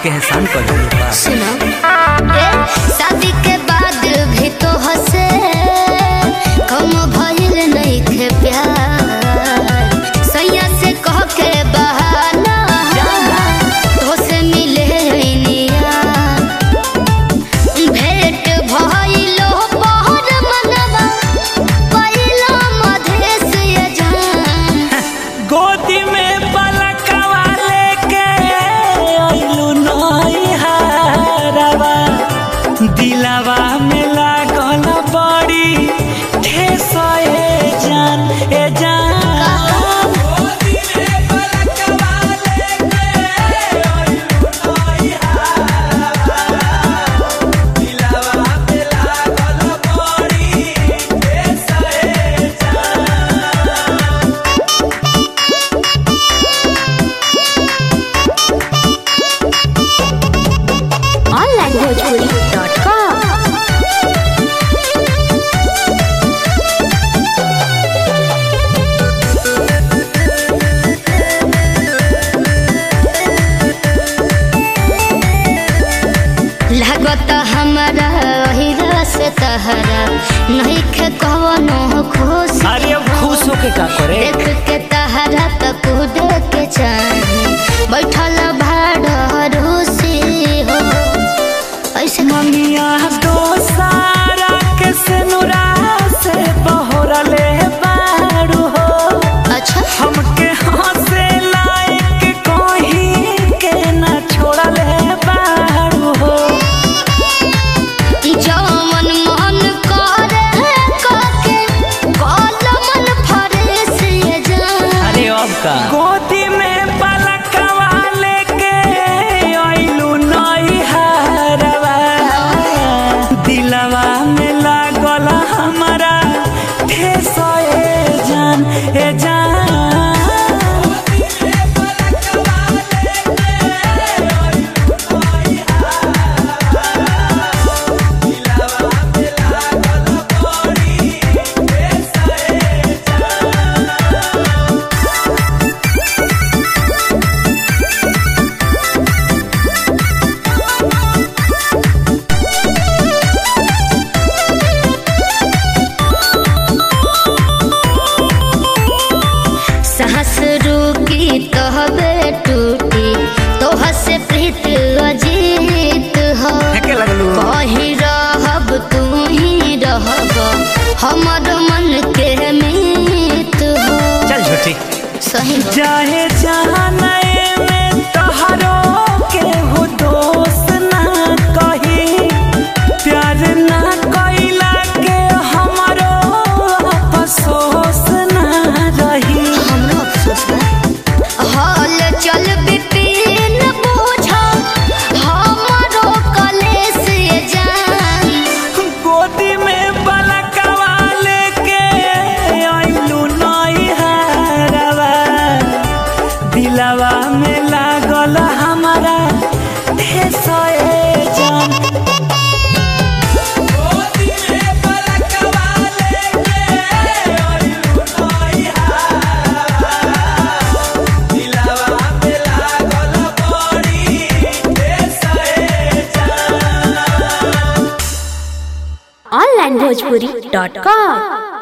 के एहसान कर दिल बा सुनो ए, शादी के बाद भी तो हंसे कम भइल नइखे प्यार सैया से कह के बहाना तो से मिले निया भेंट भइलो पहर मनवा पहिला मधेश ये जान गोदी में पलकवा लेके अइलू नैहरवा दिलवा में लागल बड़ी ठेस ए जान ए जान onlinebhojpuri.com लागत हमारा हिरा से तहरा नहीं खे कवनो खुश अरे अब खुश होके का करे देख के तहरा त कूद के चाहे बैठल भाड़ रूसी हो ऐसे ममिया तो सारा के सेनुरा से बहरले बारू हो अच्छा हमके हंसे लायक कहीं के ना छोड़ले बारू हो जवन मन करे काके कल मन फरेस ये जान अरे अब का गोदी में पलकवा लेके अइलू नैहरवा दिलवा में लागल हमारा ठेस ए जान ए जान साहस रुकी तहबे टूटी तोह से प्रीत अजीत हो फेंके लगलू कही रहब तू ही रहब हमर मन के मीत हो चल झूठी सही हो। चाहे जाने में तोहरो के हो दोस्त ना कही प्यार ना कइला के हमरो अफसोस ना रही हमरो अफसोस बा हाल चल बिपिन बोझा हमरो कलेस ये जान गोदी में बलकवा लेके अइलू नैहरवा दिलवा में लागल हमारा ठेस ए जान onlinebhojpuri.com